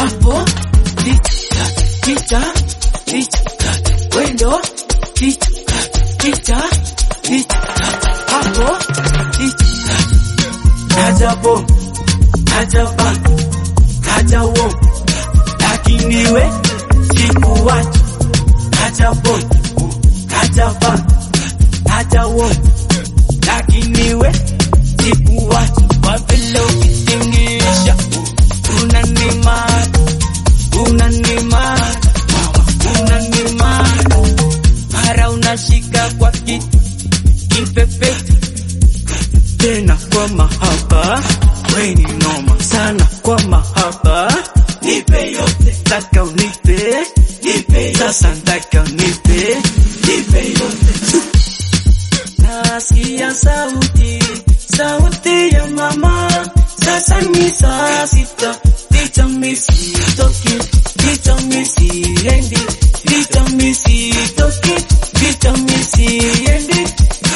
hapo ticha ticha ticha wendo ticha ticha ticha hapo ticha kaja bom kaja bang kaja wom lakini we sikuwacha kaja bom kaja bang kaja wom lakini we sikuwacha kwa vile ukitingisha unanimata unanimata unanimata mara unashika kwa kitu kimpepeta tena kwa mahaba weni noma sana kwa mahaba nipe yote taka unipe nipe sasa taka unipe nipe yote nasikia sauti sauti ya mama sasa ni saa sita ticha misi toki ticha misi endi ticha misi toki ticha misi endi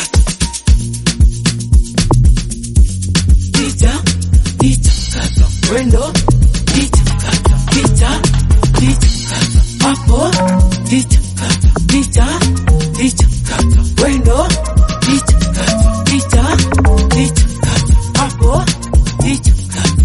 ticha ticha kata wendo ticha kata ticha ticha kata hapo ticha kata ticha ticha kata wendo ticha kata ticha ticha kata hapo ticha kata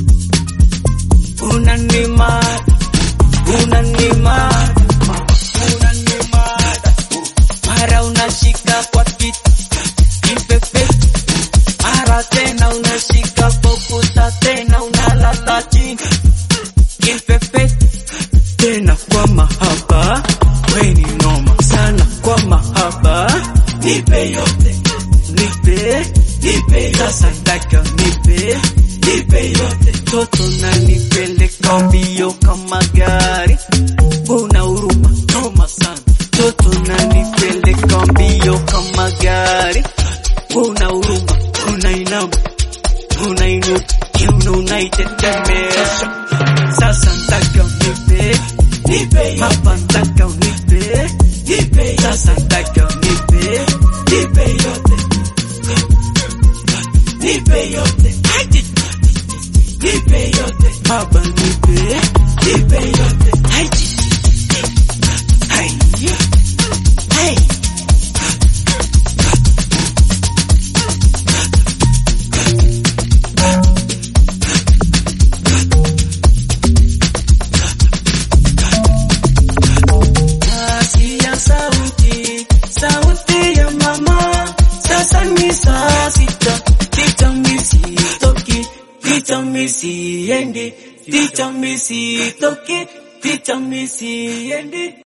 unanimata unanimata unanimata mara unashika kwa kitu kimpepeta mara tena unashika pokuta tena unalala chini kimpepeta tena kwa mahaba weni noma sana kwa mahaba nipe yote nipe nipe sasa taka nipe nipe yote toto na nipeleka mbio kama gari una huruma noma sana toto na nipeleka mbio kama gari una huruma unainama unainuka kiuno unaitetemesha sasa ntaka unipe nipe hapa ntaka unipe nipe sasa ntaka unipe nipe yote nipe yote Aje. nipe yote hapa nipe nipe yote Aje. Hai. Hai. Nasikia sauti, sauti ya mama. Sasa ni saa sita, ticha misi toki, ticha misi endi, ticha misi toki, ticha misi endi.